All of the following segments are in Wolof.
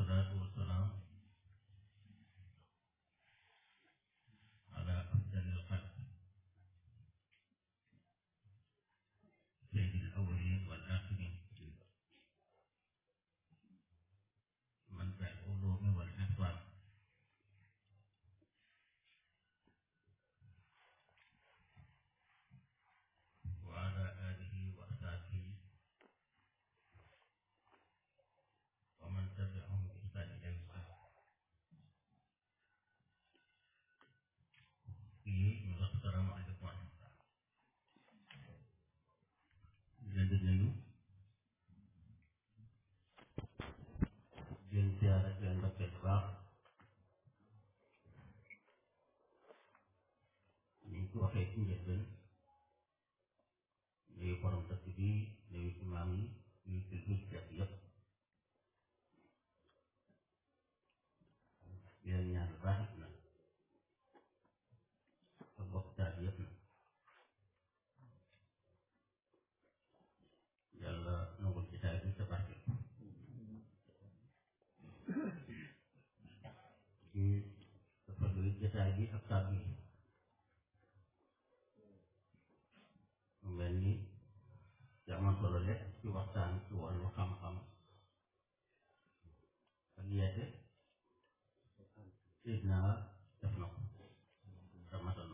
والصلاة والسلام على أفضل الخلق سيد الأولين والآخرين منبع العلوم والحفظ وعلى آله وأصحابه ومن تبعهم بإحسان إلى يوم الدين fii ñu wax salaamaaleykum wa rahmatulah di leen di nuyu di leen ziara di leen ndokkeel bu baax ni ñu ko waxee ci njëlbeen nuyu borom dëkk bi nuyu imaam yi nuyu kilifa yi yëpp di leen ñaan bu baax na ak bokk taal yëpp na yàlla nangul ci taal bi sa barke ci dafa luy jotaay bi ak taal bi mu mel ni ci amoon solo lekk ci waxtaan ci wàllu xam-xam ak yeete Seydina def na ko ramadan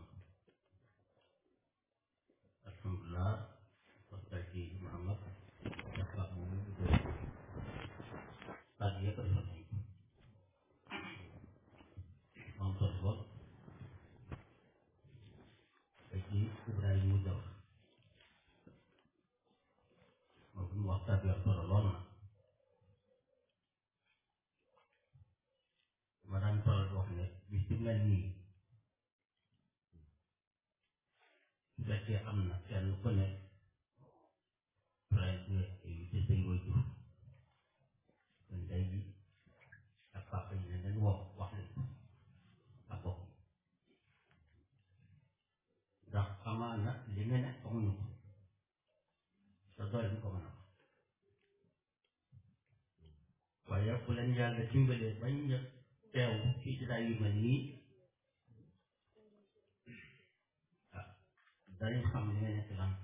alhamdulillah waxtaan ci Muhammad dafa moom ñu ko kàddu yëpp defal nañ ko moom solo lool te ci Ibrahima mu jaw moom fi mu wax kàddu yëpp solo lool na ma daan faral di wax ne bis bi mel nii su fekkee am na kenn ku ne prince yu ci sëñ koy jur kon day ji ak papa yi ne dañ wax wax leen ak bopp ndax amaana li nga ne amuñu ko te doy ñu ko mën a waaye bu leen yàlla dimbalee bañ nga teew ci jotaay yu mel nii ah danañ xam li nga nekk lan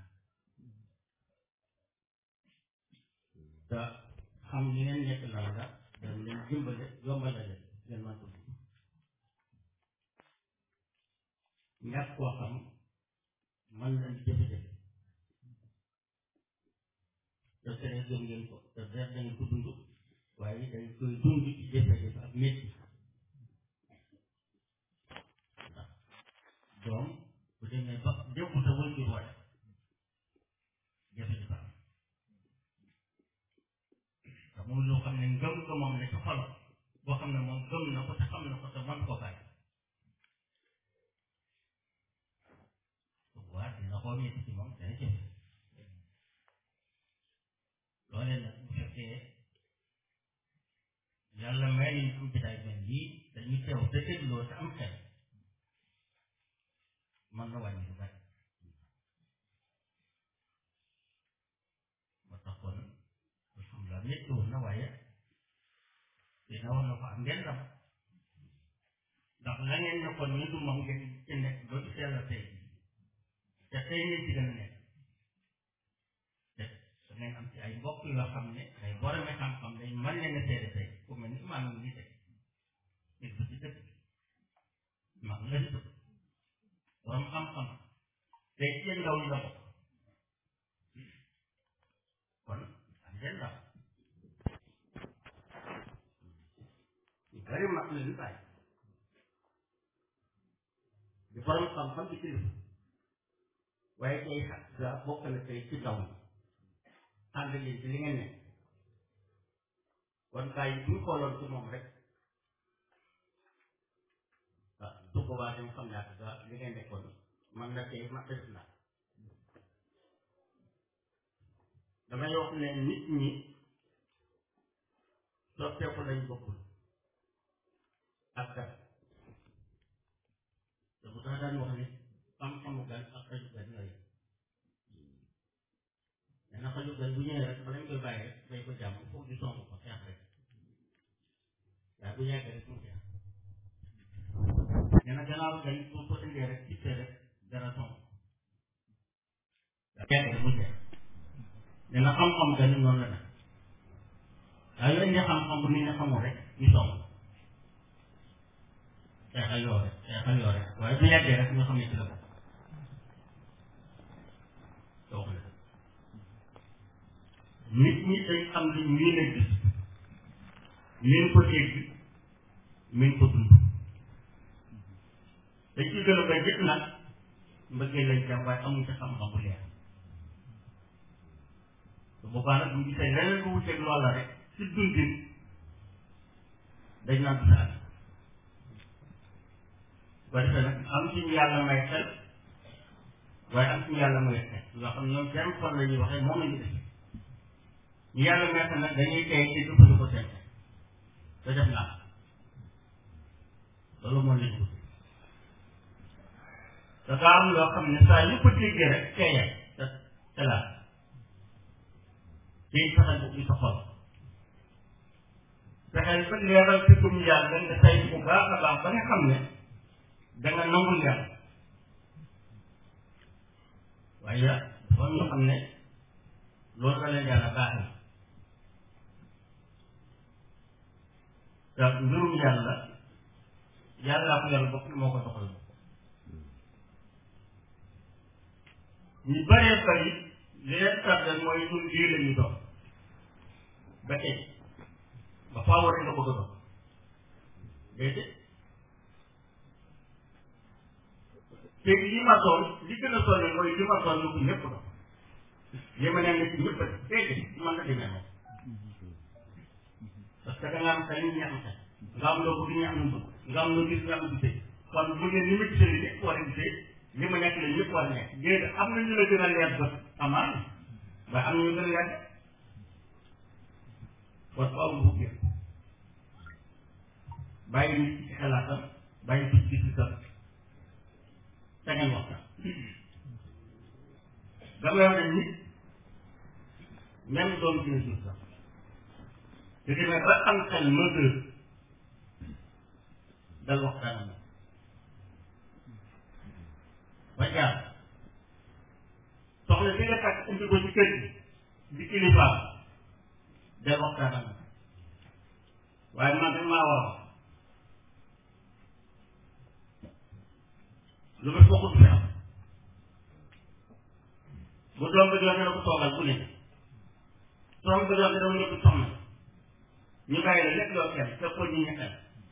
te xam li ngeen nekk lan la dañ leen dimbale yombale leen ngeen mën ko dugg ñàkk koo xam mën nañ jafe-jafe te tere gëm ngeen ko te def dañ ko dund waaye dañ koy dund ci jafe-jafe ak métti ndax doom bu demee ba démb te wël jur waaye jafe-jafe am te moom loo xam ne ngëm ko moom ne ci xolam boo xam ne moom gëm na ko te xam na ko te man koo bàyyi waaw dina xoo métti ci moom dana jafe loolee nag bu fekkee yàlla may nañu am jotaay mel nii dañuy teew te dégloo te am xel mën na wàññi lu bari moo tax kon alhamdulilah métti woon na waaye dina wax na ko am ngeen dam ndax la ngeen nekkoon ñu du moom ngeen ci nekk ba ci yàlla tey te tey ngeen ci gën a nekk te da ngeen am ci ay mbokk yoo xam ne ay boromi xam-xam dañ mën leen a seede tey ku mel ni imaam ngi tey nit ba ci dëkk mag la di dëkk borom xam-xam tey ci yéen ndaw ñi la bokk kon am ngeen ndaw ñu bari mag la ñu bàyyi di borom xam-xam di kilifa waaye tey sax ga bokk na tey ci ndaw ñi ànd leen ci li ngeen ne kon kaay bu ñu xooloon ci moom rek ah su ko waa dem xam naa ga li ngeen nekkoon man na tey ma def na damay wax ne nit ñi soppeeku lañ bokkul ak kat te bu tax daan wax ne xam-xamu gan ak xaju gan ñooy mais naka ñu gan bu ñëwee rek ba lañ koy bàyyi rek day ko jàmm foog di sonk ko xeex rek bu yàggee rek mu jeex nee na gannaaw gañ soo ko indee rek ci rek dara son yàggee rek mu jeex nee na xam-xam gañ noonu la nag waaye yooyu indi xam-xam bu nit ñi xamul rek ñu song xeexal yoo rek xeexal yoo rek waaye bu yàggee rek nga xam ne ci la bokk donc nit ñi dañ xam li miin a gis miin ko dégg miin ko dund dañ ci gën a bay jëpp nag mbëggee lañ jàpp waaye amuñ ci xam-xam bu leer su boobaa nag bu gisee leneen lu wuteeg loola rek ci dundin dañ naan saal ba defee nag am ci ñu yàlla may xel waaye am ci ñu yàlla may xel yoo xam ne ñoom seen xol la ñuy waxee moom la ñu def ñu yàlla may xel nag dañuy tey ci jëfandikoo seen xel te def naa loolu moo leen wut dafa am loo xam ne saa yu ko déggee rek teeyal te te laal tey fexeel bu sa xol fexeel ba leeral ci gëm yàlla nga say bu baax a baax ba nga xam ne danga nangul yàlla waaye dafa am ñoo xam ne loolu la leen yàlla baaxee te mbirum yàlla yàllaa ko yàlla bopp moo ko doxal ñu bëree bëri li leen tardé mooy ñun lii la ñu dox ba tey ba faaw rek nga bëgg a dox déedéet te li ma doon li gën a sonn mooy li ma doon lu ko ñëpp dox li ma ne ci ñëpp déedéet man na demee moom parce que da nga am xel ñu am xel nga am loo bëgg ñu am lu bëgg nga am loo gis ñu am gisee kon bu ngeen ni ma gisee li ñëpp war a gisee li ma nekk la ñëpp war a nekk déedéet am na ñu la gën a leer bët amaan waaye am na ñu gën a leer kon faaw nga bëgg bàyyi nit ci xalaatam bàyyi ci gis-gisam te ngeen waxtaan dama wax ne nit même doom dina jur sax te demee ba am xel mesure dal waxtaan ak ba jaar soxla bi nga takk indi ko ci kër gi di kilifaam dal waxtaan ak waaye man dañ maa war lu ma bokkut fi am bu doom ba joxe na ko toogal bu ne doom ba joxe dama ñëpp soxna ñu bàyyi la lépp loo kenn te ko ñu ñekkal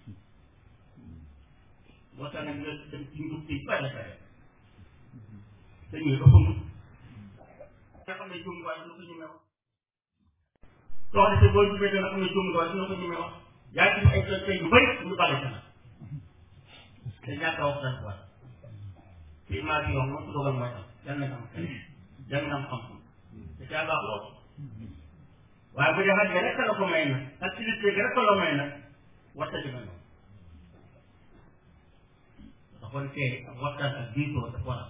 boo tax nag nga dem ci njub ci bare bare te ñu dafa mut nga xam ne jumtuwaay dina ko ñemee wax soxna si boo jubee dana xam ne jumtuwaay dina ko ñemee wax yaa ci ay tey yu bëri ñu bale sa nag te ñàkk a wax dañ ko war ci image yi wax moom su dogal mooy am yan na am xel yan na am xam-xam te caa baax lool waaye bu dee xaj rek la ko may nag activité bi rek la may nag waxta dina ñëw dafa kon tey ak waxtaan ak diisoo dafa war a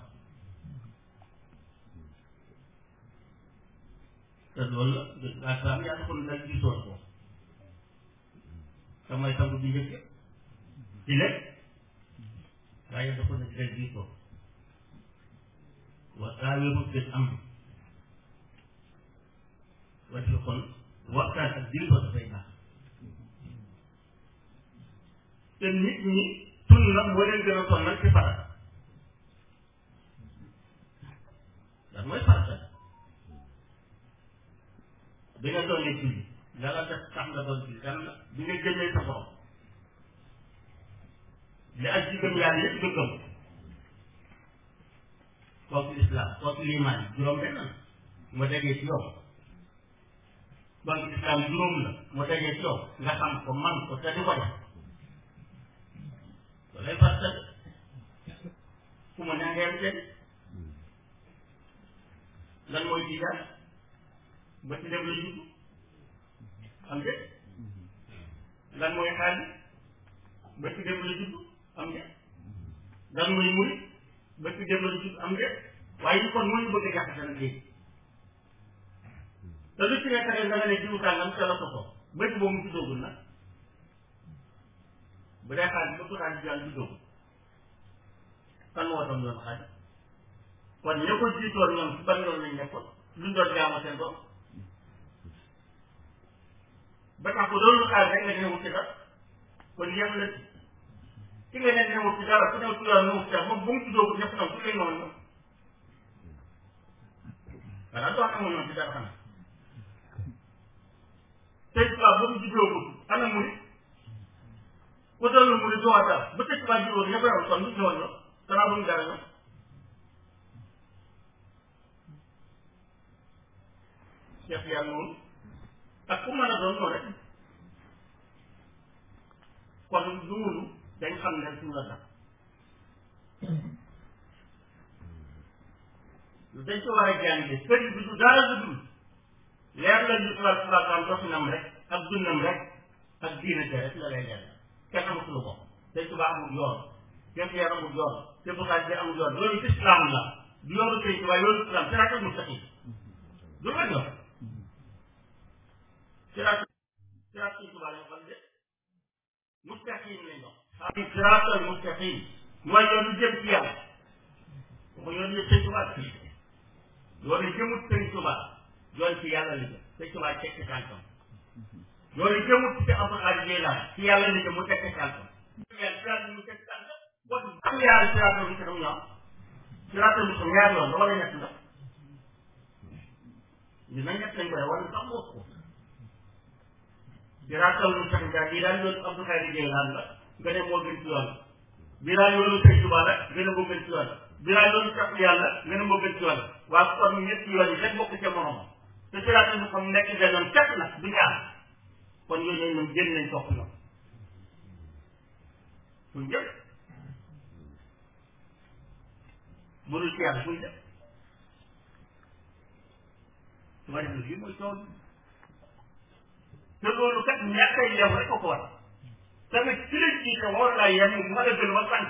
te loolu la asalaam yaa taxoon nag diisoo ko te mooy sangu bi njëkk ci lépp waaye dafa ne dina diisoo wa saawiru bil amr wacce kon waxtaan ak diisoo dafay baax te nit ñi sunna moo leen gën a sonnal ci farata lan mooy farata bi nga doonee julli la la def tax nga doon julli kan la bi nga jëmee sa borom li ak ci gëm yàlla yëpp nga gëm kooku islam kooku limaan juróom benn la mu degee ci yow donc islam juróom la mu degee ci yow nga xam ko man ko te di ko def loolay farata fu mu ne ngeen seen lan mooy jiidaat ba ci dem la judd am de lan mooy xaalis ba ci dem la judd am de lan mooy muri ba ci dem la judd am de waaye ñu kon mooy bëgg a jaxase nag léegi te lu ci nekk rek da nga ne jiwu tàngam ca la ko ko bët boobu mu ci doogul nag bu dee xaalis ba Quraan di jàng juddoo kan moo doon yoon xaalis kon ña ko jiitoon ñoom ci ban yoon lañ nekkoon luñ doon jaamu seen bopp ba tax ko doon xaalis rek nga newul ci dara kon yem la ki nga ne newul ci dara ku ñëw ci yoon newul ci dara moom bu mu juddoo ko ñëpp ñoom ku lay noonu ñoom voilà doo xamoon noonu ci dara xanaa tey tubaab ba mu juddoo ko ana mu ni ku doon mu ni doo dara ba tey tubaab juddoo ña ko yor kon lu ñëwoon ñoom danaa bu ñu dara ñoom Cheikh yàlla noonu ak ku mën a doon noonu rek kon loolu dañ xam ne suñu la tax dañ ko war a jàngee sëriñ bi du dara lu dul leer la ñu tubaab tubaab am doxinam rek ak dundam rek ak diine ja rek la lay jàng kenn amul suñu bopp dañ tubaab amul yoon kenn yar amul yoon te buxaat bi amul yoon loolu islam la du yoonu sëriñ tubaab yoonu islam siraatal mustaqim du la yoon siraat siraat sëriñ tubaab lañ xam de mustaqim lañ wax xam siraatal mustaqim mooy yoonu jëm ci yàlla waxu yoonu yëpp sëriñ tubaab yoonu jëmut sëriñ tubaab yoon ci yàlla la jëm sëriñ tubaab teg ci tànkam yoonu jëmut ci Abdul Xaadir Jilaan ci yàlla la jëm mu teg ci tànkam yàlla siraat mu teg ci tànkam bon am yaari siraatal mustaqim ñoom siraatal mustaqim ñaari yoon la wala ñett la ñu na ñett lañ ko def wala sax bokk ko siraatal mustaqim daal bii daal yoonu Abdul Xaadir Jilaan la nga ne moo gën ci yoon bii daal yoonu sëriñ tubaab la nga ne moo gën ci yoon bii daal yoonu sax yàlla nga ne moo gën ci yoon waa kon ñett yoon yi rek bokk ca morom te siraatal mustaqim nekk benn fekk na du ñaar kon yooyu ñoom génn nañ topp na fuñ jëm bu dul ci yàlla fuñ jëm su ma defee lii mooy coow te loolu kat ñàkk a yem rek ko ko war tamit ci la jiite war laa yem mu war a gën ba sant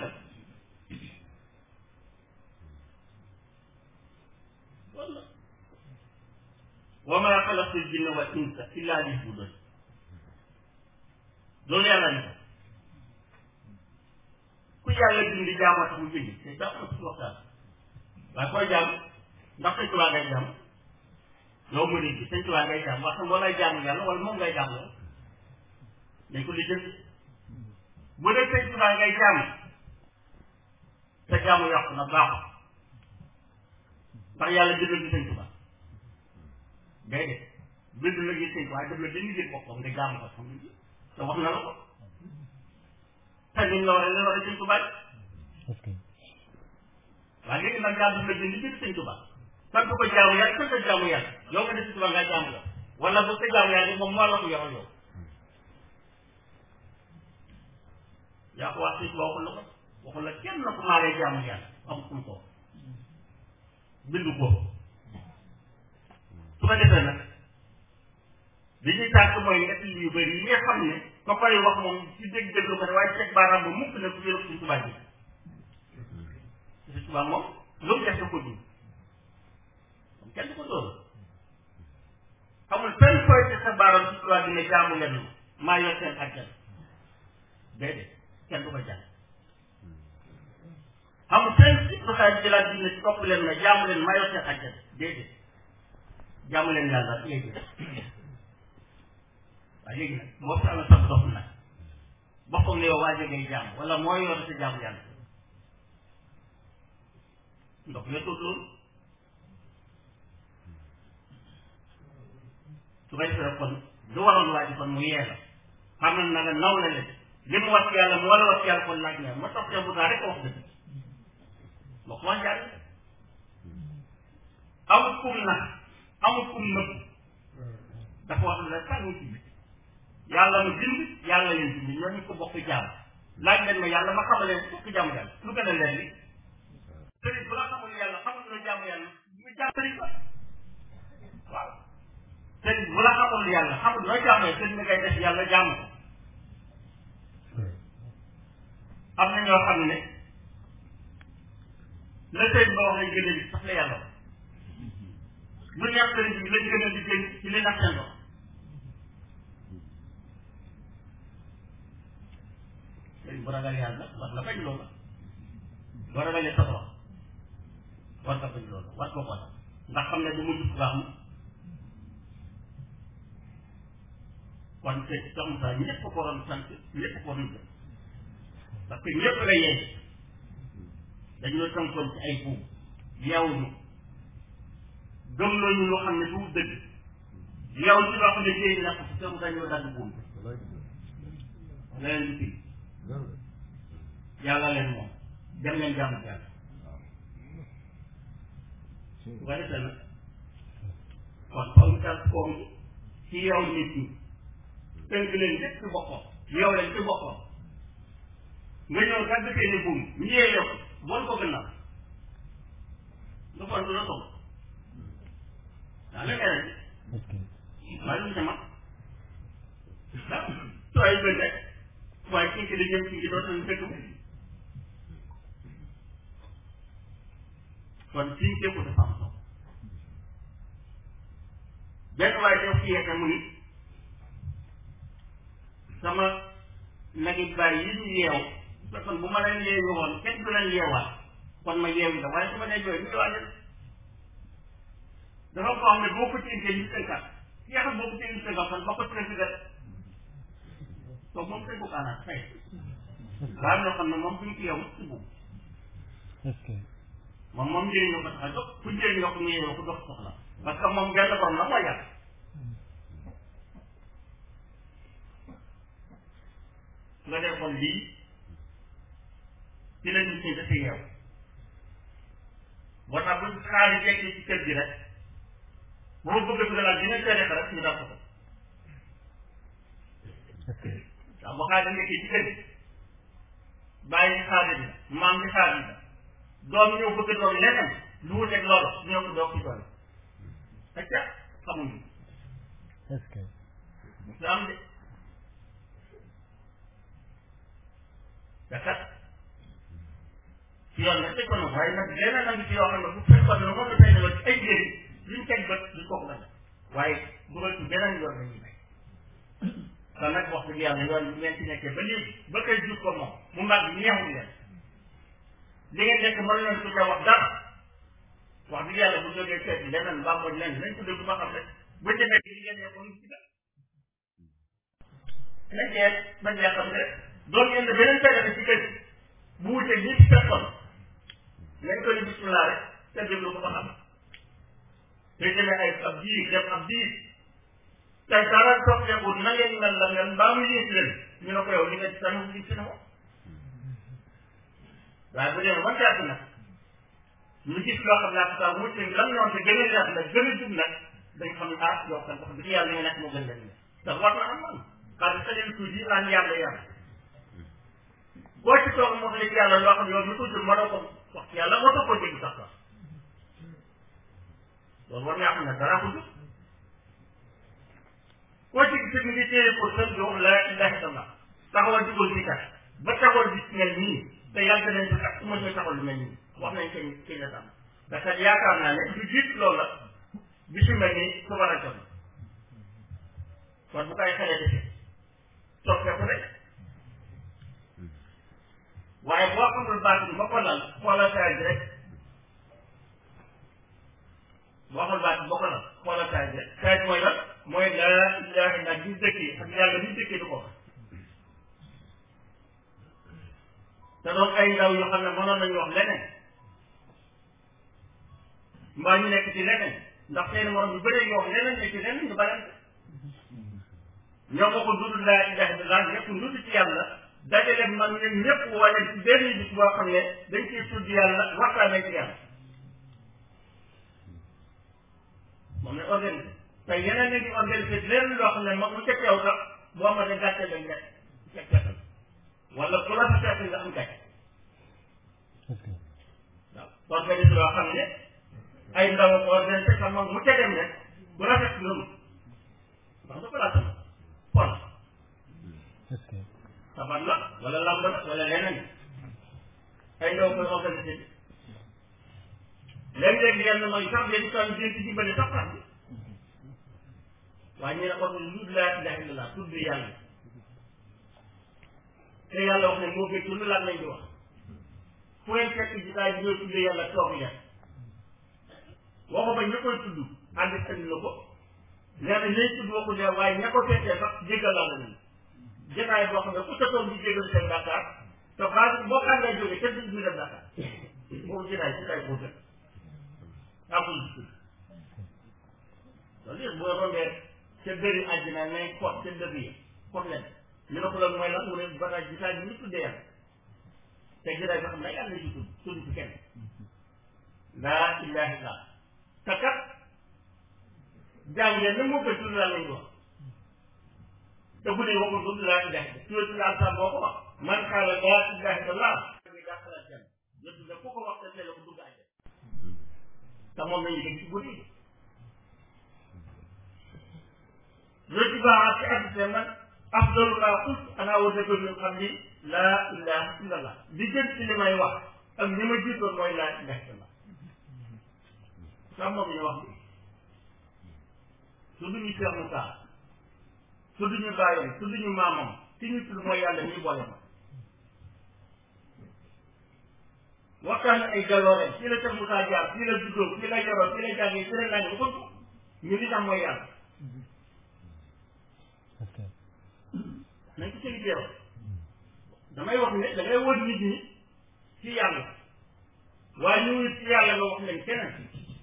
walla wa maa xalaqtu l-jinna wal insa illa liya'budun loolu yàlla ni ko ku yàlla bind jaamoo tax mu bind te daa am suñu waxtaan waaye koy jaam ndax sëñ Tuubaa ngay jaam yow mu nit bi sëñ Tuubaa ngay jaam wax wala jaamu yàlla wala moom ngay jaam yow dañ ko li jënd bu dee sëñ Tuubaa ngay jaam sa jaamu yàqu na baaxul ndax yàlla jëndal ci sëñ Tuubaa déedéet bind la gis sëñ Tuubaa def la dañu jël boppam nga jaamu ko xam te wax na la ko te ñun la war a la war a sëñ Tuubaa waaye léegi nag yàlla daf la jënd jënd sëñ Tuubaa sant ko jaamu yàlla sant ko jaamu yàlla yow nga def sëñ Tuubaa ngaa jaamu yow wala bu ko jaamu yàlla moom moo la ko yoral yow yaa ko wax sëñ Tuubaa waxul la ko waxul la kenn na ko maa lay jaamu yàlla am kum ko bindu ko su ko defee nag li ñuy tànk mooy ñett yu bëri yi nga xam ne ko koy wax moom ci dégg déglu ko ne waaye teg baaraam ba mukk ne ku jël suñ tubaab ji suñ tubaab moom lu mu def da ko dund moom kenn du ko dóor amul fenn koy teg sa baaraam ci tubaab bi ne jaamu leen maa yor seen àjjal déedéet kenn du ko jàng amul fenn ci doxaay jëlaat bi ne ci topp leen ne jaamu leen maa yor seen àjjal déedéet jaamu leen yàlla léegi waaye léegi nag moo fi amee sax dox nag boppam ne yow waa jógee jaam wala moo yor sa jaamu yàlla ndox yotul loolu su ko defee kon lu waroon waa ji kon mu yee la xam na nga naw la leen li mu wax yàlla mu war a wax yàlla kon laaj na ma toog bu daa rek wax dëgg ma ko wax jàll amul kum nag amul kum nëbb dafa wax la sànni ci yàlla mu bind yàlla leen bind ñoo ñu ko bokk jaam laaj leen ma yàlla ma xamal leen bokk jaamu yàlla lu gën a leen li sëriñ bu la xamul yàlla xamul la jaamu yàlla mu jaam sëriñ ba waaw sëriñ bu la xamul yàlla xamul loo jaamu yàlla sëriñ bi ngay def yàlla jaamu ko am na ñoo xam ne la sëriñ ba wax lañ gën a li sax la yàlla wax lu neex sëriñ bi lañ gën a liggéey ci li nax seen bopp bu ragal yàlla war la bañ loola boo ragalee sa borom war nga bañ loola war ko ko ndax xam ne du mujj bu baax mu kon te comme ça ñëpp ko waroon sant ñëpp ko waroon jël parce que ñëpp la yee dañu la tënkoon ci ay buum yow ñu gëm nañu loo xam ne du dëgg yow ci loo xam ne jéy na ko ci te dañoo dagg buum leneen du fii yàlla leen moom dem leen jàmm ci yàlla su ko defee nag kon comme ça comme ci yow nit ñi tënk leen lépp ci boppam yow leen ci boppam nga ñëw dagg seeni buum ñu yee ko bon ko gannaaw nga bon du la toog daa la keneen waaye lu mu sama ah sooy bëgg rek waaye kii ki di jëm kii ki doon nañu dëkk kon suñ képp dafa am solo benn waaye def ci yeete mu ni sama nagi bàyyi yi ñu yeew kon bu ma leen yeewu woon kenn du leen yeewaat kon ma yeewu la waaye su ma nee jooy ñu yeewaat leen dafa ko xam ne boo ko tinkee ñu tënkat ki nga xam boo ko tinkee ñu tënkat kon boo ko tënkat donc moom tënku kaanaat xëy waaye loo xam ne moom buñ ko yeewu ci boobu moom moom njëriñoo ko tax a jóg ku njëriñoo ko nga yeewoo ko dox soxla parce que moom benn borom la mooy yàlla nga dee kon lii ci la nit ñi dafa yeew boo tax bu xaari jekkee ci kër gi rek boo bëgg a dugalal dina tere rek ñu dal ko ko waaw bu xaari nekkee ci kër gi bàyyi xaari bi maam ci xaari bi doom ñëw bëgg doon leneen lu wuteeg loolu ñëw ko doog ci doole ak ca xamuñu est-ce que su am de te kat ci yoon nag teg ko nag waaye nag leneen nag ci yoo xam ne bu fekkoon ne moom la tey ne ci ay njëriñ luñ teg bët duñ ko ko bañ waaye dugal ci beneen yoon la ñuy bay kon nag wax dëgg yàlla yoon bi ngeen ci nekkee ba léegi ba koy jur ko moom mu mag ñeexul leen li ngeen nekk mën leen ko ca wax dara wax dëgg yàlla bu jógee seet leneen mbaa mooy leneen nañ ko déglu ba xam rek bu demee li ngeen nekkoon ci dara nañ cee bañ yaa xam rek doon ngeen ne beneen période ci kër bu wutee ñi ci fekkoon nañ ko ni bismillah rek te déglu ko ba xam te demee ay ab diir def ab diir te dara soppeeku na ngeen mel la ngeen mbaa mu yées leen ñu ne ko yow li nga ci tànn li ci na moom waaye bu dee man caati nag ñu gis loo xam ne ak saa wuute lan noonu te gën a yaatu nag gën a jub nag dañ xam ne ah yow kan wax dëgg yàlla li nga nekk moo gën leen te war na am man xaalis sa leen tuuti yi naan yàlla yàlla boo ci toog moo xam yàlla loo xam ne yow mi ko jur mënoo ko wax yàlla moo tax koo jéggi sax sax loolu war ngaa xam ne dara ko jur koo ci gis ngi téye pour sën di wax la ilaha illallah taxawal dugal bi kat ba taxawal bis mel nii te yàgg nañ ko kat su ma ñëw taxawal lu mel nii wax nañ kañ kañ la tam parce que yaakaar naa ne lu jiit loolu la bisu mel nii suba la jot kon bu koy xale defee soppeeku rek waaye boo xamul baat bi ba ko lal xoolal taay bi rek boo xamul baat bi ba ko lal xoolal taay bi rek taay bi mooy lan mooy laa ilaaha illa bi dëkkee ak yàlla bi dëkkee du ko wax te doon ay ndaw yoo xam ne mënoon nañu wax leneen mbaa ñu nekk ci leneen ndax seen morom yu bëree ñu wax leneen ne ci leneen ñu bare ñoo ko ko dudd laa ilaha illallah ñëpp dudd ci yàlla dajale man ñun ñëpp wala ci benn bis boo xam ne dañ ciy tudd yàlla waxtaanee ci yàlla moom ne organisé te yeneen ni di organisé leneen loo xam ne mag mu ca teew sax boo amatee gàcce lañ nekk fekk wala ku la fi fekk nga am gàcce waaw organisé loo xam ne ay ndaw ko organisé sax mag mu ca dem rek bu rafet loolu ndax dafa laa sama kon sabat la wala lamb la wala leneen ay ndaw koy organisé léeg-léeg yenn mooy sax yéen itam di ci dimbali sax sax bi waaye ñu ne ko lu laa ilaha illallah tudd yàlla te yàlla wax ne moo gën lu laaj lañ di wax fu ngeen fekk jitaay bi ñooy tuddee yàlla toog leen waxu ba ñu koy tudd ànd andi na ko nee na ñooy tudd waxu ne waaye ña ko fekkee sax jéggal laa la leen jitaay boo xam ne ku sa toog di jéggal seen bàkkaar te base boo xam lay jógee kenn du ñu def bàkkaar boobu jitaay jitaay boo gën amul di tudd loolu yëpp boo rombee ca dëri àddina nay kot ca dëri yi kot leen ñu ne ko loolu mooy lan mu ne bataay jitaay bi ñu tuddee yàlla te jitaay bi xam ne yàlla ci tudd tudd ci kenn laa ilaha illa te kat jàngee na moo koy tudd laa lañ wax te bu dee waxul tudd laa ilaha illa tudd laa sa boo ko wax man xaala laa ilaha illa ñu dàqalaat jàmm yëpp ne ku ko wax te teel a ko dugg àjjana te moom lañu dégg ci guddi loolu ci baaxaat ci addite man afdalu maa qult ana wa dëgg min qabli laa ilaha illa allah li gën ci li may wax ak li ma jiitoon mooy laa ilaha illa allah sax moom ñu wax su duñu Cheikh Moussa su duñu bàyyam su duñu maamam ki ñu tudd mooy yàlla ñuy boole ma waxtaan ay jaloore fii la Cheikh Moussa jaar fii la juddoo fii la yaroo fii la jàngee fii la naan ba ko ñu li tax mooy yàlla ok nañ ko seen teew damay wax ne da ngay wër nit ñi ci yàlla waaye ñu ngi ci yàlla nga wax leen keneen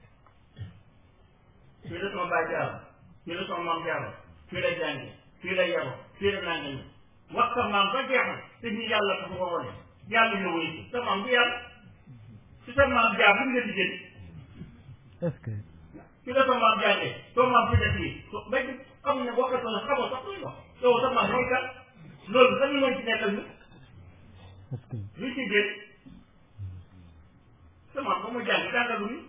fii la sama baay jaaro fii la sama maam jaaro fii la jànge fii la yaroo fii la nanga ñu wax sa maam ba jeex na te ñu yàlla tax nga wone yàlla nga wéy ci sa maam bu yàlla ci sa maam jaar lu nga liggéey est-ce que ci la sa maam jàngee soo maam fi def lii so ba xam ne bokkatoo na xamoo sax luy wax yow sa maam mooy kan loolu sax mooy ci nekkal ñu est-ce que luy ci génn sa maam ba mu jàng jàngalu ñu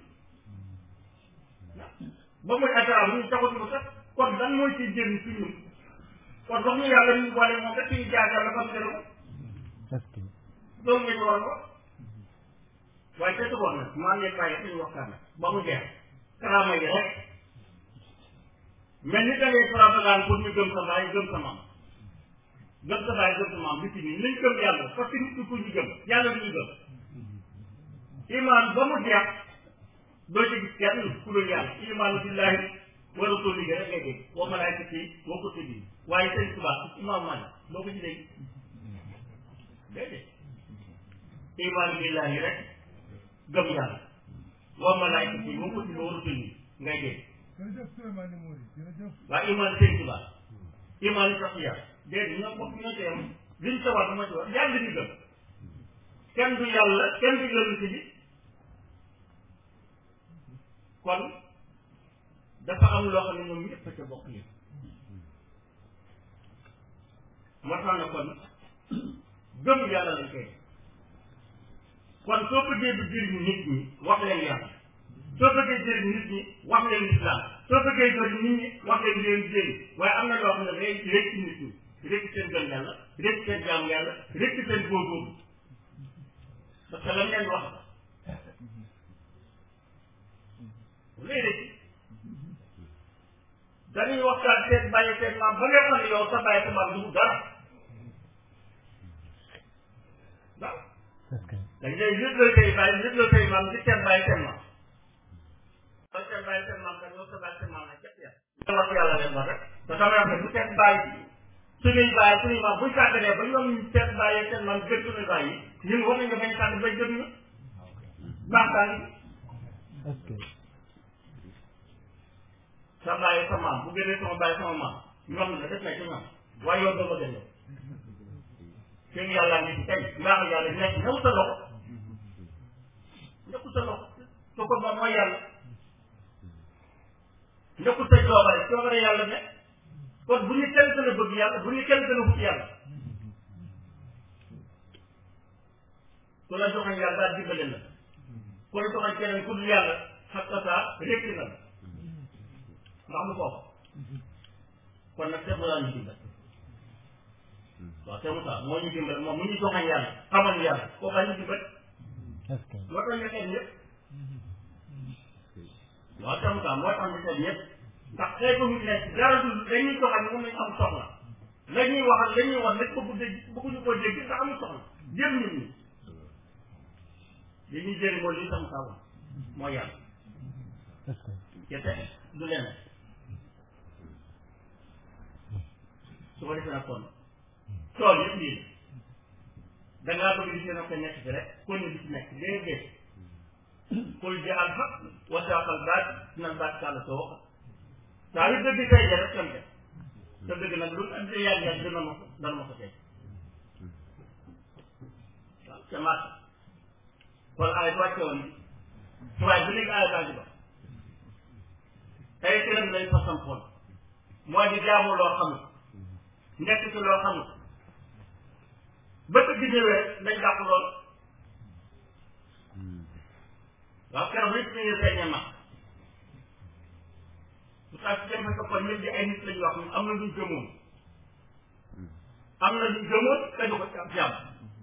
ba muy ataraam ñu taxatu ko sax kon lan mooy ci jëriñ ci ñun kon wax ñu yàlla ñu boole moom rek ñu jaar yàlla xam ko est-ce que loolu nga ñu war a wax waaye te tuboon nag maa ngi bàyyi suñu waxtaan nag ba mu jeex karaama yi rek mais ni da ngay propagande pour ñu gëm sa baay gëm sa maam gëm sa baay gëm sa maam bi ci nii nañ gëm yàlla parce que nit ki ku ñu gëm yàlla du ñu gëm iman ba mu jeex doo ci gis kenn ku dul yàlla imaanu billahi wa rasulihi rek ngay dégg wa malaikati wa kutubi waaye sëñ Tuubaa imaam Maalik doo ko ci dégg déedéet imaanu billahi rek gëm yàlla wa malaikati wa kutubi wa rasulihi ngay dégg jërëjëf Souleymane Mouri jërëjëf waaye imaanu sëñ Tuubaa imaanu saxiya déedéet ñoo bokk ñoo ci yem liñ sa war dama ci wax yàlla ñu gëm kenn du yàlla kenn du yonent bi kon dafa am loo xam ne ñoom ñëpp a ca bokk yi moo tax na kon gëm yàlla lañ koy kon soo bëggee du jëriñ nit ñi wax leen yàlla soo bëggee jëriñ nit ñi wax leen lislaam soo bëggee jëriñ nit ñi wax leen leen jëriñ waaye am na loo xam ne day rekk nit ñi rekk seen gëm yàlla rekk seen jaamu yàlla rekk seen góorgóorlu parce que lan leen wax léegi dañuy waxtaan seen bàyyi seen maam ba nga xam ne yow sa bàyyi sa maam du dara waaw est-ce que dañ lay nit la say bàyyi nit la say maam di seen bàyyi seen maam ba seen bàyyi seen maam kat yow sa bàyyi seen maam nag képp yàlla wax yàlla leen wax rek te sama wax ne bu seen bàyyi suñuy bàyyi suñuy maam buñ sàgganee ba ñoom seen bàyyi seen maam gën suñuy bàyyi ñun war nañu bañ sàgg bay gën ñu baax daa ngi est-ce que sa bàyyi sa maam bu gënee sama bàyyi sama maam ñoom la def na ci ñoom waaye yow doo ma gën yow seen yàlla ngi ci tey mbaax yàlla nekk ñëw sa loxo nekkul sa loxo su ko moom mooy yàlla nekkul sa coobare coobare yàlla ne kon bu ñu kenn gën a bëgg yàlla bu ñu kenn gën a wut yàlla ku la joxañ yàlla daal dimbale la ku la joxañ keneen ku dul yàlla xatta saa rékki na la ndax lu foofu kon nag seetlu laa ñu dimbal waaw c'est ça moo ñu dimbal moom mu ñu joxañ yàlla xamal ñu yàlla koo xam ñu dimbal est-ce que moo tax ñu xeet ñëpp waaw c'est ça moo tax ñu xeet ñëpp ndax xeetu nit ne dara du dañuy joxañ moom lañ am soxla la ñuy wax ak la ñuy wax nag bëggu dégg bëgguñu koo dégg ndax amul soxla jël nit ñi li ñuy jëriñ mooy li sam saa wax moo yàlla est-ce que kese du leneen su ko defee nag kon tool yëpp lii da ngaa bëgg di seen ko nekk fi rek kon ni di ci nekk déedéet kul ji al xaq wa saqal baat dina baat kàlla soo wax saa yu dëgg tey ja rek tam te dëgg nag lu andi yàgg yàgg dina ma ko dana ma ko tey waaw ca màtt kon ay wàcce woon waaye bu léegi ay baa ngi ba tey këram lañ fa sampoon moo di jaamu loo xamul nekk ci loo xamul bëtt bi ñëwee dañ dàq lool waaw keroog nit ñi feeñee ma bu tax ci dem fa kon ñëpp di ay nit lañu wax am na luñ gëmoon am na luñ gëmoon te du ko ci am jàmm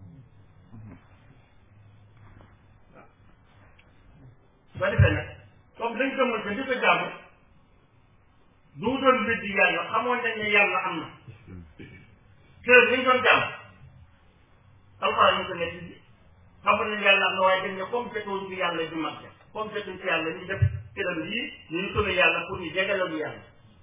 su ko defee nag comme dañ gëmoon te di ko jàmm du doon weddi yàlla xamoon nañ ne yàlla am na kër dañ doon jàmm alxuraan ñu ko nekk bi xamoon nañ yàlla am na waaye dañ ne comme fekkoon ci yàlla du mag comme fekkoon ci yàlla ñu def këram yii ñu ñu tënk yàlla pour ñu jegaloon yàlla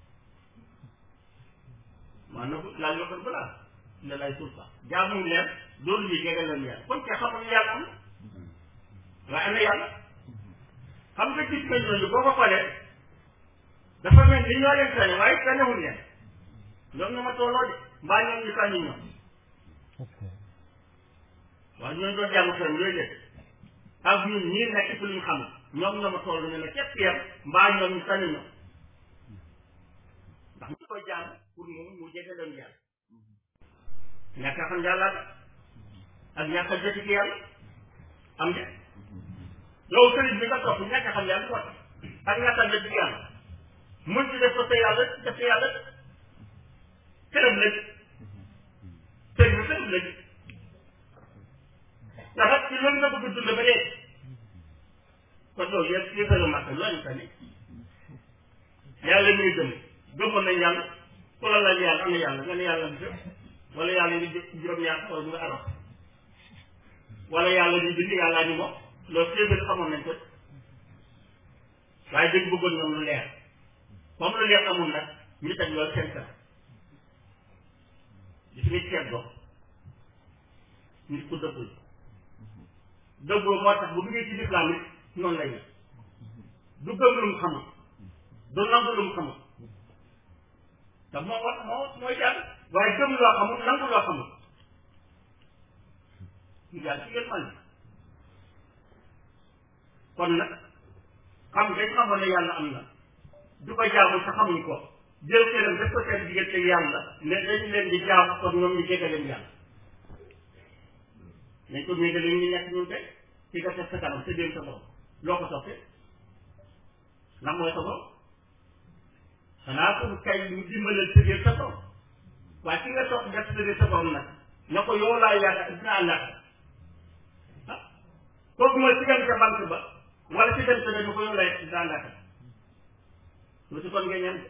maanaam laaj la ko balaa ne lay suuf sax jaamu leen loolu ñu jegaloon yàlla kon kay xamoon ne yàlla am na waaye am na yàlla xam nga gis nga ñooñu boo ko xoolee dafa mel ni ñoo leen tane waaye tanewul leen ñoom ñoo ma tolloo de mbaa ñoom ñu tànni ñoom est-ce que waaye ñooñu doon jàng seen yooyu leen ak ñun ñii nekk ci luñ xam ñoom ñoo ma toll ñu ne képp yem mbaa ñoom ñu tànni ñoom ndax ñu koy jàng pour mu mu jege leen yàlla ñàkk a xam yàlla ak ñàkk a jot ci yàlla am de yow sëriñ bi nga topp ñàkk a xam yàlla ko ak ñàkk a jot ci yàlla mën ci def ko sa yàlla def sa yàlla këram la sëriñ bi këram la ndax ak ci loolu nga bëgg a dund ba dee kon loolu yëpp yëpp la màkk loolu tamit yàlla muy gëm gëmoon nañ yàlla ku la laaj yàlla am na yàlla nga ne yàlla bi wala yàlla ni juróom-ñaar wala nga araf wala yàlla ni bind yàllaa ni moom loolu yëpp xamoon nañ ko waaye dañ bëggoon ñoom lu leer comme lu leer amul nag ñu teg loolu seen kanam gis nga ceeb dox nit ku dëggul dëggoo moo tax bu duggee ci lislaam it noonu lay def du gëm lu mu xamul du nangu lu mu xamul te moo wax moo mooy jàng waaye gëm loo xamul nangu loo xamul ñu daal ci gën man kon nag xam nga xamoon ne yàlla am na du ko jaamu te xamuñ ko jël këram def ko seen diggante yàlla ne dañ leen di jaamu kon ñoom ñu jege leen yàlla nañ ko méngale ñu nekk ñun tey ci nga teg sa kanam sa déem sa borom loo ko soppee ndax mooy sa borom xanaa ko kay ñu dimbalal sa déem sa borom waaye ki nga sopp def sa déem sa borom nag na ko yow laa yaakaar dinaa àndaat ah kooku mooy ci dem ca banque ba wala ci dem sa ne ko yow lay dinaa àndaat tuuti kon nga ñaan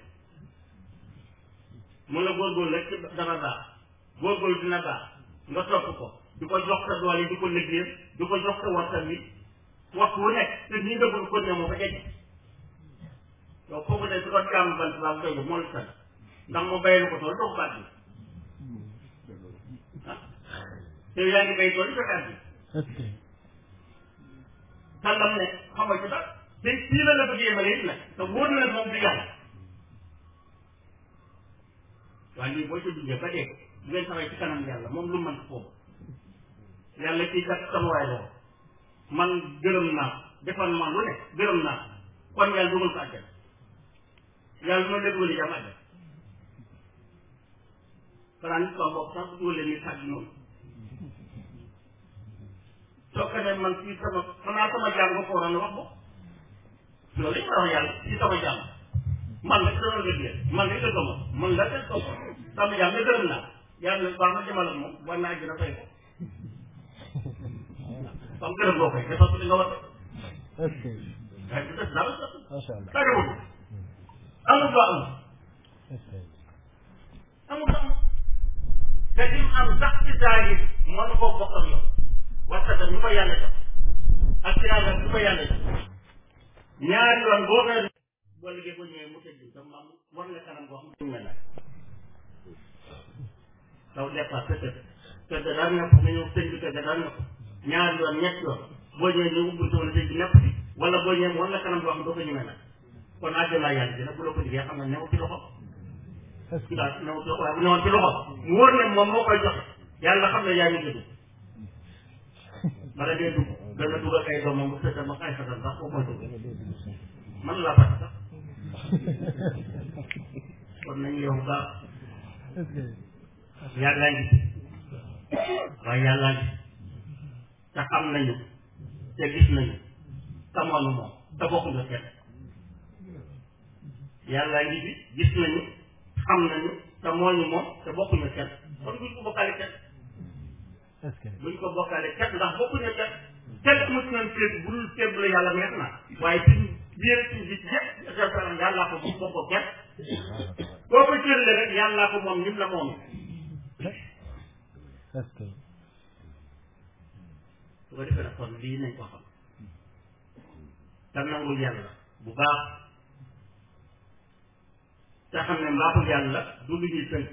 mun la góorgóorlu rek ci dana baax góorgóorlu dina baax nga topp ko du ko jox sa doole du ko liggéeyal du ko jox sa waxtaan wi waxtu wu nekk te nii nga bëgg ko ne moo ko jege yow kooku de su ko jàmm bant baa doy moo la sant ndax mu bayal ko tool doo ko baat bi ah te yaa ngi bay tool yi fekkaat bi est-ce que sàllam ne xam nga ci dara te fii la la bëgg yemale it nag te wóor na moom di yàlla waaye lii boo ci duggee ba dee bu ngeen taxawee ci kanam yàlla moom lu mën foofu yàlla kii kat sama waay la man gërëm naa defal man lu ne gërëm naa kon yàlla dugal ko àjjana yàlla noonu la dugal jàmm àjjana xanaa nit ko bopp sax dugal leen ni sàgg noonu soo ko ne man fii sama xanaa sama jàng ba ko waroon a wax ko loolu lañ war a wax yàlla fii sama jàng man rek dama liggéey man rek dëgg ma man la teg ko sama jàng nga gërëm naa yàlla baax na demal ak moom war naa gën a fay ko comme gërëm boo koy defal ko li nga war a est-ce que waaye du def dara sax macha allah tàggewul amul ba amul est-ce que amul ba amul li mu am sax ci saa yi mën koo bokk ak yow waxtaan bi ñu ko yàlla jox ak ci yàlla bi ko yàlla jox ñaari yoon boo koy boo liggéey boo ñëwee mu tëj sa maam war nga kanam boo xam ne mel na taw départ peut-être te da daan nekk nga ñëw sëñ bi te da daan nekk ñaari yoon ñett yoon boo ñëwee ñu ubbi wala sëñ bi nekk fi wala boo ñëwee war nga kanam boo xam doo ko ñemee nag kon àjjana yàlla dina bu la ko liggéey xam nga newu ci loxo est-ce que ndax newu ci loxo waaye bu newoon ci loxo mu wóor ne moom moo koy joxe yàlla xam ne yaa ngi dugg bala dee dugg dana dugg ak ay doomam bu fekkee ma ay xatam sax foofu mooy dugg man laa fàtte sax kon nañu yow baax est-ce que yàllaa ngi ci waaye yàllaa ngi te xam nañu te gis nañu te moonu moom te bokkuñu kenn yàllaa ngi ci gis nañu xam nañu te mooñu moom te bokkuñu kenn kon duñ ko bokkaale kenn est-ce que buñ ko bokkaale kenn ndax bokkuñu kenn kenn mos nañ féet bu dul féet bu la yàlla neex na waaye suñ biir suñ gis yëpp defal yàllaa ko moom bokko kenn boo ko cërale rek yàllaa ko moom nim la moom est-ce que su ko defee nag kon lii nañ ko xam te nangul yàlla bu baax te xam ne mbaaxul yàlla du lu ñuy tënk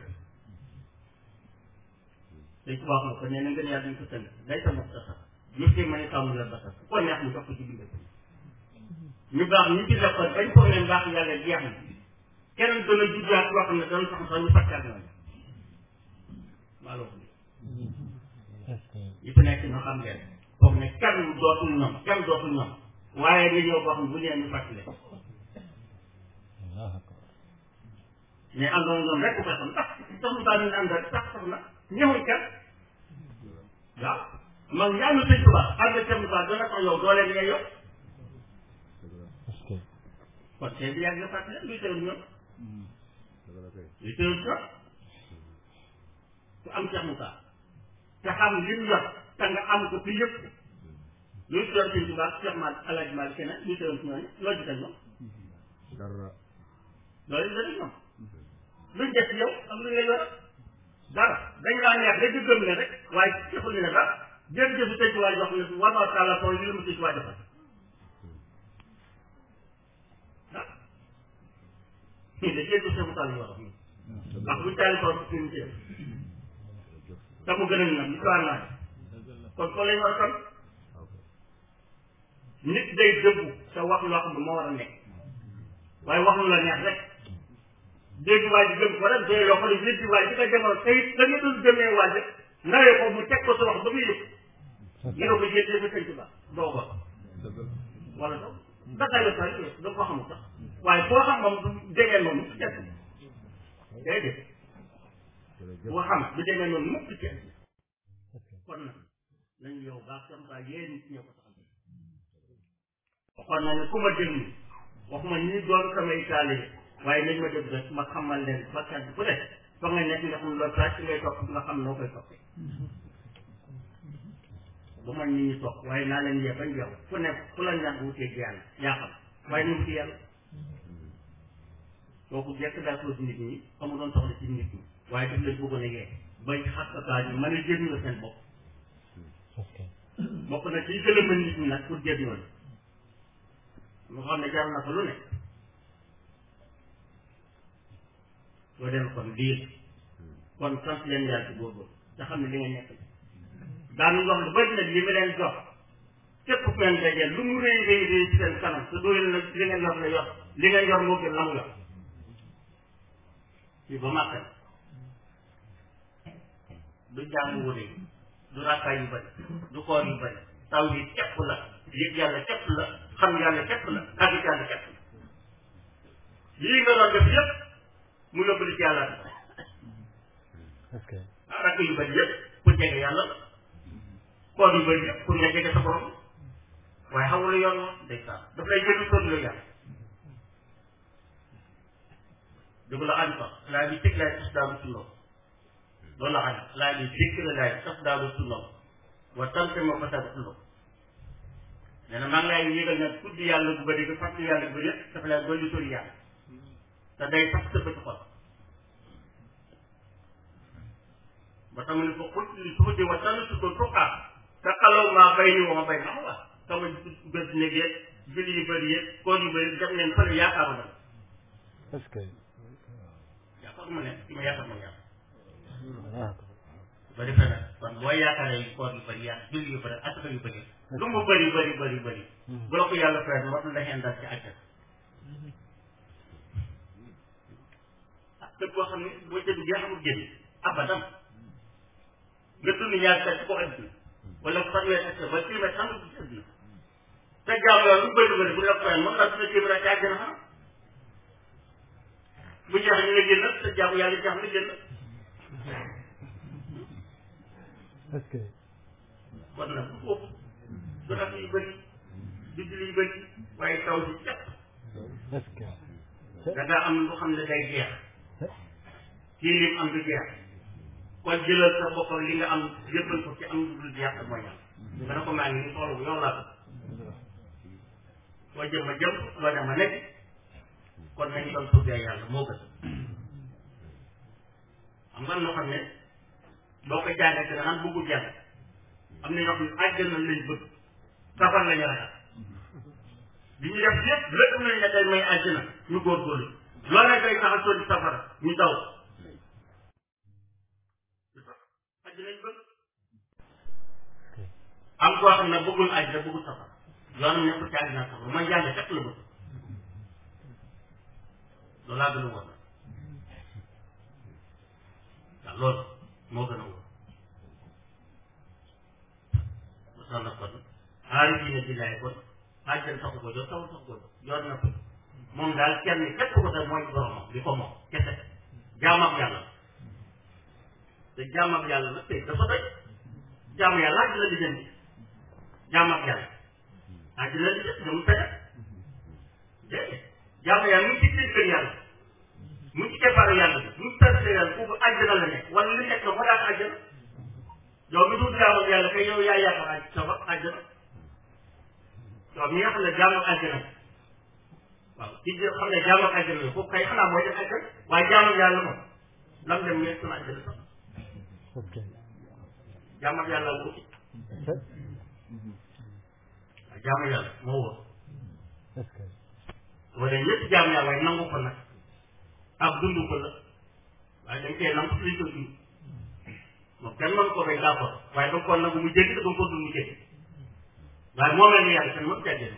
dañ ko baax na ko nee na ngeen yàlla duñ ko tënk day sa mos sax ñu ci mën a tàmm la basal ku ko neex mu jox ko ci bindee ñu baax ñu ci def ko bañ ko ne mbaax yàlla jeex na keneen dana juddaat loo xam ne dana sax sax ñu fàttaat ñooñu maa la ko est-ce que yi fi nekk ñoo xam leen foog ne kenn dootul ñoom kenn dootul ñoom waaye nga ñëw boo xam ne bu ñëwee ñu fàttali Allahu akbar mais àndoon ñoom rek ko xam ndax sax mu daal ñu ànd rek sax sax na ñëwuñ kenn waaw man ñaanu sëñ Tuubaa ànd ak sëñ Tuubaa dana ko yow doole li nga yow est-ce que kon tey bi yàgg nga fàttali luy tëral ñoom luy tëral ñoom ku am Cheikh Moussa te xam li mu yor te nga am ko fi yëpp luy tëral sëñ Tuubaa Cheikh Mal Alaaji Maalik keneen luy tëral ñooñu loo gisal ñoom loolu la ñoom luñ def yow ak lu nga yor dara dañ laa neex rek di gëm ne rek waaye deful ne dara jërëjëf sëñ Tuubaa jox ne war naa taala tool li la ma sëñ Tuubaa defal ah ñii de jërëjëf sëñ Moussa la ñu wax ndax buñ taali tool si suñu ceeb te mu gën a nag li ko naa kon kon lañ war a kon nit day dëggu te wax loo xam ne moo war a nekk waaye wax lu la neex rek dégg waa ji gëm ko rek doy loo xam ne nit waa ji nga jamono tey da nga doon gëmee waa ji nawee ko mu teg ko sa wax ba muy yëg ñu ne ko jël jëf sëñ Tuba doo ko wala doo dakaay la sax doo ko xamul sax waaye boo xam moom du déggee noonu ci kenn déedéet boo xam du déggee noonu mukk ci kenn kon nag nañ yow baax sam baa yéen nit ñoo ko taxal waxoon na ne ku ma déglu waxuma ñi doon samay taalibe waaye nañ ma déglu rek ma xamal leen ba kenn ku ne fa nga nekk nga xam loolu sax ngay topp nga xam noo koy toppee bu man nit ñi topp waaye naa leen yee bañ yow ku nekk ku la ñàkk wutee yàlla yaa xam waaye ñu wuti yàlla kooku jekk daa ko nit ñi amu doon soxla ci nit ñi waaye daf leen bëggoon a yee bay xattataa ñu mën a jëriñ la seen bopp est-ce que bokk na ci gën a mën nit ñi nag pour jëriñoo ñu xam ne jar na ko lu ne soo dem kon lii kon sant leen yàlla ci góorgóorlu te xam ne li nga nekk daanu wax lu bëri nag li ma leen jox képp ku ngeen dajeel lu mu rëy rëy rëy ci seen kanam te doo leen nag li ngeen yor la yor li ngeen yor moo gën la mu yor fii ba màkk du jaamu wóole du rakkaay yu bëri du koor yu bëri taw yi képp la yëg yàlla képp la xam yàlla képp la àgg yàlla képp la lii nga doon def yëpp mu yóbbu li ci yàlla est-ce que ah rakk yu bëri yëpp pour jege yàlla la koor yu bëri yëpp pour nga jege sa borom waaye xamul yoon wa day saa daf lay jënd tool la yàlla dëgg la ànd fa laa bi teg laay tas daalu sunnoo loolu la ànd laa bi dikk la laay tas daalu sunnoo wa tante moo ko tagu sunnoo nee na maa ngi lay yëgal nag tudd yàlla bu bëri nga fàttali yàlla bu bëri dafa lay dolli sori yàlla te day sax sa bët xol ba tax mu ne ko xul li suuf di wa tànn su ko tuqaa te xalaw maa bay ni wama bay na wax sama bés néeg yeeg julli yu bëri yeeg koor yu bëri def leen fële yaakaar ma est-ce que yaakaar ma ne ci ma yaakaar ma yàlla d'accord ba defee nag kon boo yaakaaree koor yu bëri yaak julli yu bëri asaka yu bëri lu mu bëri bëri bëri bëri bu la ko yàlla fayal moo la xeen dal ci àjjana ah képp koo xam ne boo ca duggee xamul génn abadan nga dund ñaar sa ci ko àdduna wala fanweer ak ba kilomètre xam nga ci àdduna te jaamu yàlla lu bëri bëri bu la ko fayal mën naa dina téeméer ci àjjana xam bu jeex ñu nga génn te jaamu yàlla jeex nga génn est-ce que kon nag bu foofu du raf yu bëri du julli yu bëri waaye taw si cepp est-ce que da nga am lu xam ne day jeex kii lim am du jeex kon jëlal sa bopp li nga am yëppal ko ci am lu dul jeex ak mooy ñam nga ne ko maa ngi nii xoolu yow laa ko soo jëm ma jëm soo dem ma nekk kon nañu doon tuddee yàlla moo gën xam nga loo xam ne boo ko jàngat da naan bëggul jàng am na ñoo xam ne àjjana lañ bëgg safar lañu ragal bi ñu def lépp lépp nañ ne day may àjjana ñu góorgóorlu loolu nag day tax a sonni safara ñu daw àjjana lañ bëgg am koo xam ne bëggul àjjana bëggul safara yoonam nekkul ci àjjana safara man jàng fekk la bëgg loolu laa gën a wóor waaw loolu moo gën a wóor ba tax na kon aari diine billaay kon àjjana taxu ko jot taxul taxu ko jot yoon na ko moom daal kenn képp ko def mooy boromam li ko moom kese jaam ak yàlla te jaam ak yàlla nag tey dafa doy jaam yàlla àjjana di jënd jaam ak yàlla àjjana di jënd ñoom fekk déedéet jaam yàlla mu ngi ci biir kër yàlla mu ngi ci keppaaru yàlla bi mu ngi tëdd yàlla foofu àjjana la nekk wala li nekk la ko daan àjjana yow mi dul jaam ak yàlla kay yow yaa yaakaar aj sa àjjana yow mi nga xam ne jaam ak àjjana waaw ci jë xam ne jaam ak àjjana la foofu kay xanaa mooy def àjjana waaye jaam ak yàlla moom lam dem nekk sama àjjana sax ok jaam ak yàlla wuti waaw jaam ak yàlla moo wóor est-ce que wala ñëpp jaam yàlla waaye nangu ko nag ak dund ko la waaye dañ koy nangu liñ ko dund moom kenn mën ko bay d'accord waaye da nga ko nangu mu jéggi te da nga ko dund mu jéggi waaye moo mel ni yàlla kenn mën caa jënd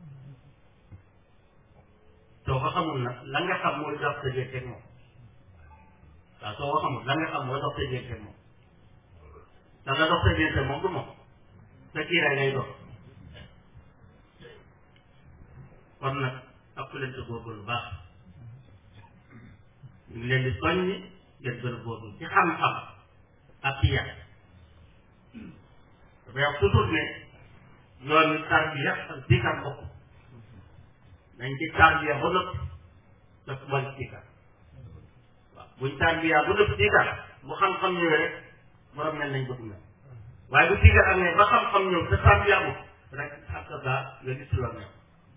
soo ko xamul nag la nga xam mooy dox sa jéggi moom waaw soo ko xamul la nga xam mooy dox sa jéggi moom da nga dox sa jéggi moom du moom sa kiiraay ngay dox kon nag ak leen sa góorgóorlu baax ñu ngi leen di soññi ngeen gën a góorgóorlu ci xam-xam ak ci yàq dafay wax toujours ne yoon wi tarbiya ak diikar bokk nañ ci tarbiya ba nëpp daf wal diikar waaw buñ tarbiya ba nëpp diikar bu xam-xam ñëwee rek borom mel nañ bëgg mel waaye bu diikar am ne ba xam-xam ñëw te tarbiya bu rek ak daa nga gis loolu ñëw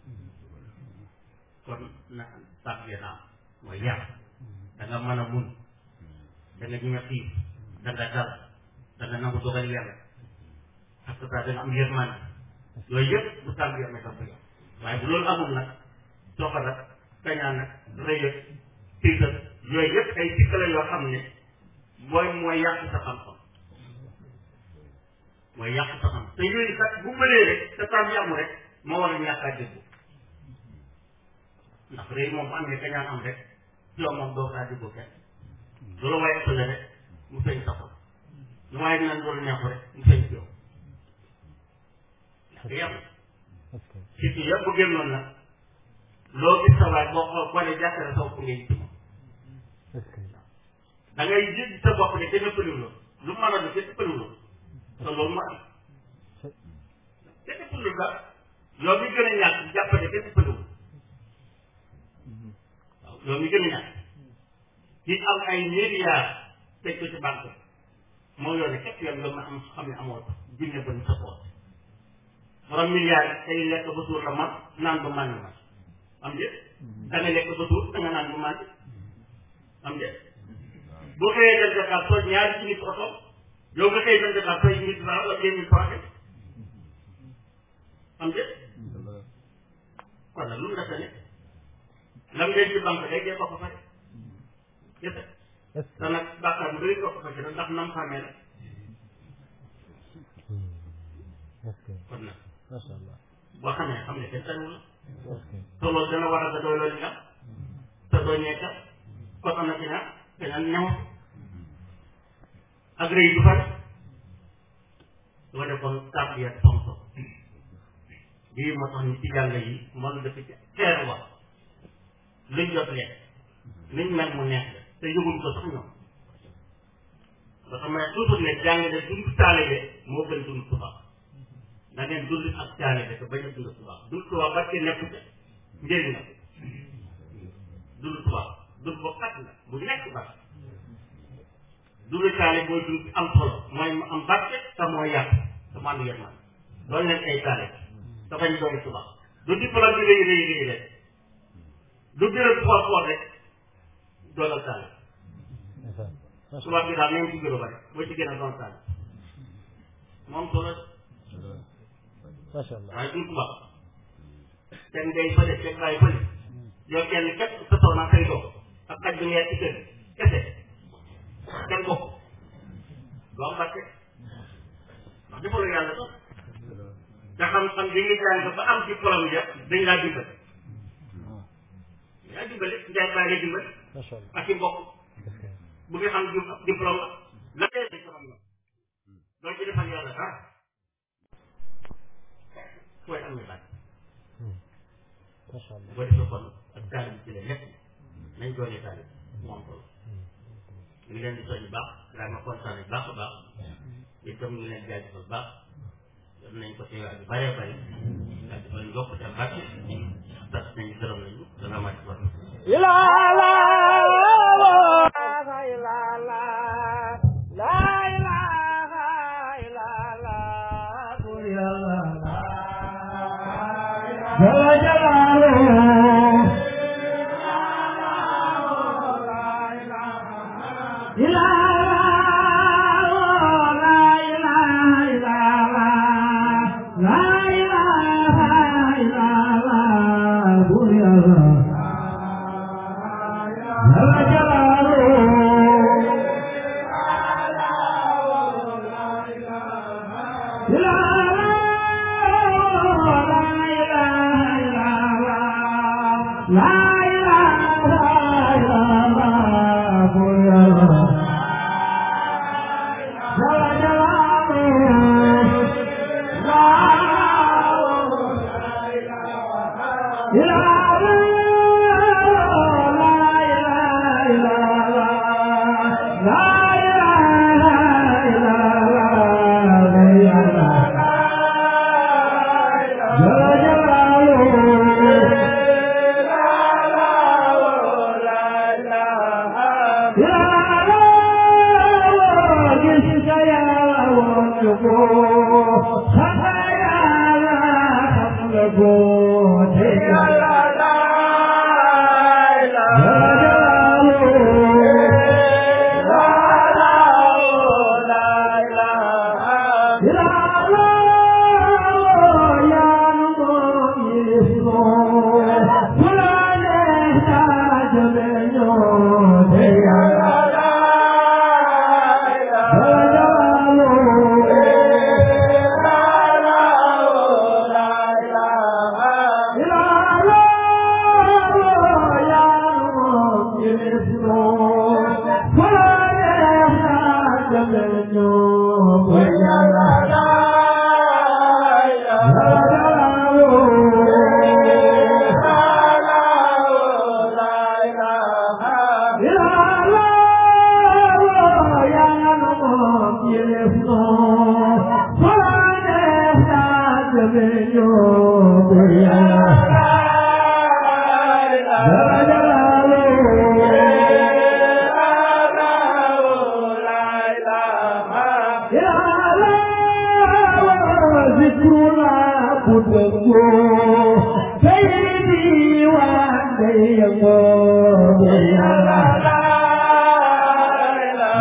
kon na tarbiya naa mooy yar da nga mën a mun da nga ñëw xiif da nga dal da nga nangu dogal yàlla parce que da nga am yërmande yooyu yëpp bu tarbiya amee dafa yow waaye bu loolu amul nag soxal ak kañaan nag rëy ak tiital yooyu yëpp ay sikk la yoo xam ne mooy mooy yàq sa xam-xam mooy yàq sa xam te yooyu kat bu bëlee rek te tarbiya amul rek moo war a ñàkk a déglu ndax rëy moom bu amee kañaan am rek yow moom doo kaa déglu kenn du la waaye ëppale rek mu feeñ sa xol lu waaye dinañ loolu neexu rek mu feeñ ci yow ndax yàlla est-ce que ci ci yëpp bu génnoon nag loo gis sa waay boo xool boo ne jàkkare sa bopp ngay ci moom est-ce que da ngay gis sa bopp ne kenn ëppaliw la lu mën a du kenn ëppaliw la te loolu ma am kenn ëppaliw la yow mi gën a ñàkk jàpp ne kenn ëppaliw waaw yow mi gën a ñàkk ci am ay milliards teg ko ci banque moo yoone képp yoon nga ma am xam ne amoo junne ba ni sa poos borom milliards yi tey lekk ba suur la man naan ba màndi man am déet da nga lekk ba suur da nga naan ba màndi am déet boo xëyee dem Dakar soo ñaari ci nit oto yow nga xëy dem Dakar sooy mille francs wala deux mille francs am déet kon nag lu mu def ne lam ngay ci banque day dee ko ko fay gis est-ce te nag bàkkaar bu bëri ko ko fay ndax nam xamee la que est-ce que kon nag macha allah boo xamee xam ne kenn tanu la est-ce que te loolu dana war a nga doy loolu nga te doo ñeeka kon am na ci nag keneen ñaw ak rëy du fari su ko defoon tarbiya tonto bii moo tax ñu ci yàlla yi mën dëkk ci xeer wax luñ jot lekk luñ mel mu neex la te yëgul ko sax ñoom ba xam ne toujours ne jàng ne dund taalibe moo gën dund tubaab da ngeen dund ak taalibe te bañ a dund tubaab dund tubaab ba ci nekk te njëriñ la dund tubaab dund bu xat la bu nekk ba dund taalibe mooy dund am solo mooy mu am barke te mooy yàq te mu ànd yërmande doon leen ay taalibe te bañ doon tubaab du diplôme bi rëy rëy rëy rek du bureau xool xool rek doonal taalibe macha allah tubaab bi daal nañ ci bureau ba rek boo ci gën a doon taalibe moom solo macha allah waaye duñ tubaab teg ngay fële teg bàyyi fële yow kenn képp sa soxna say doom ak xaj bi ngay ci kër kese kenn bokk doo am barke ndax defaloo yàlla sax te xam-xam bi nga jàng ba am diplôme ja dañ laa dimbali dañ laa dimbali njaay baa nga dimbali macha allah ak ci mbokk est-ce que bu nga xam di- diplôme la la dee dañ ko xam la doo ci defal yàlla dara fooy am na barke macha allah boo defee kon ak taalib ci la lépp nañ doone taalib moom solo ñu ngi leen di soñ baax daa ma kontaan bu baax a baax itam ñu ngi leen jaajëfal baax def nañ ko teewaat yu bëree bëri jaajëfal yokk te barke tas nañu gërëm nañu salaamaaleykum wa rahmatulah Sayyidi wa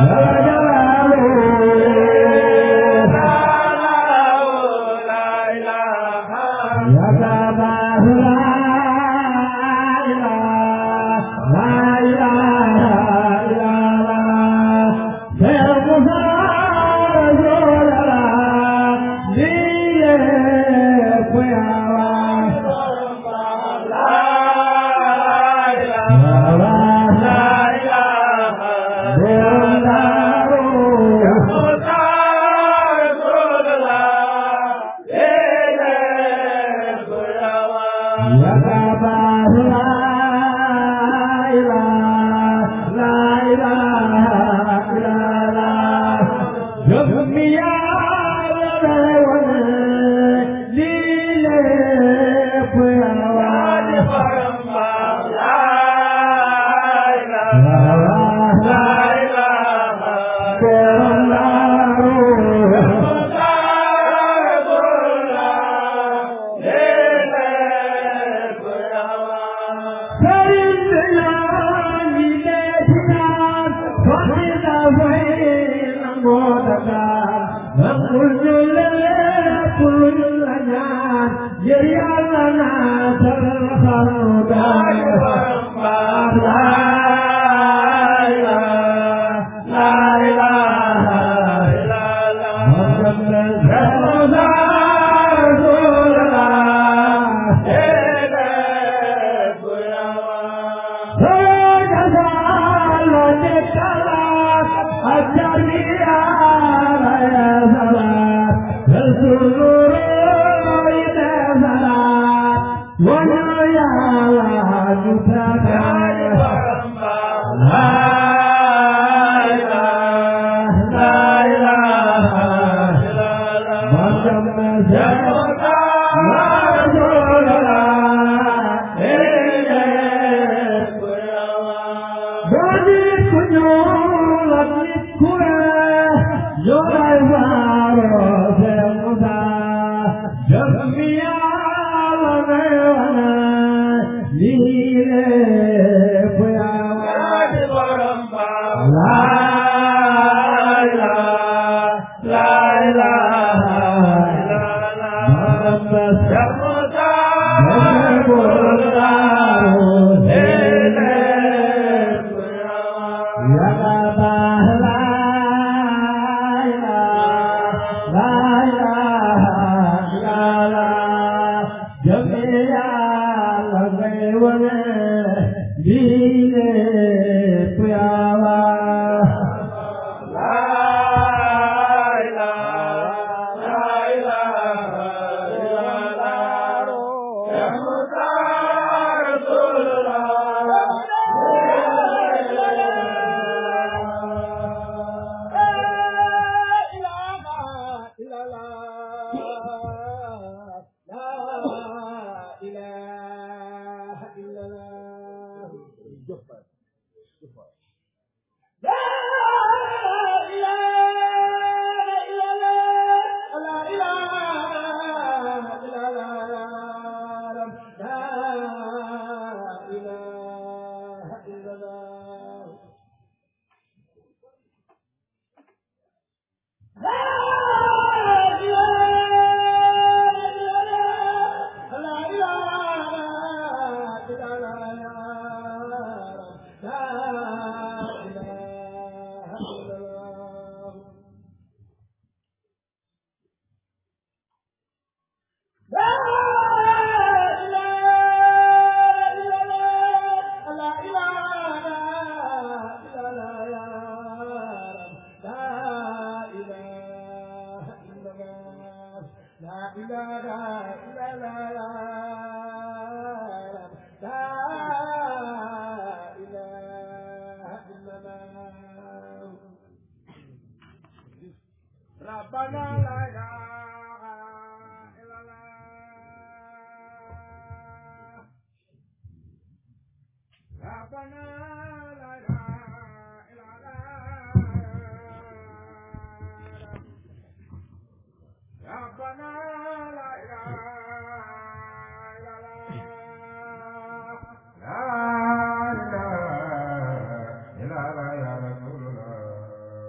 la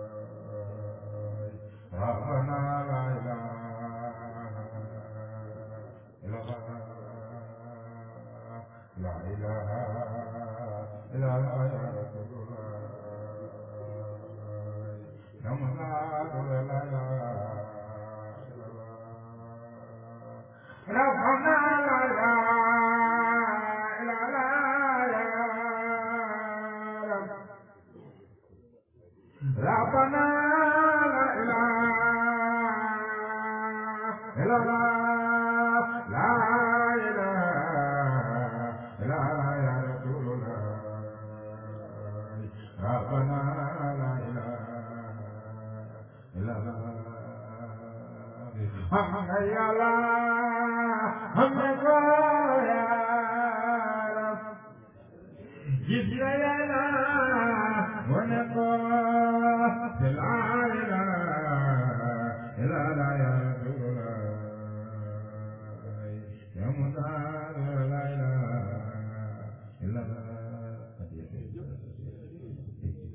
ربنا لا إله إلا الله لا إله إلا الله يا رسول الله نمنا لا إله إلا الله ربنا لا إله إلا الله يا رب ربنا لا إله إلا الله لا إله إلا الله يا رسول الله ربنا لا إله إلا الله هم يا الله هم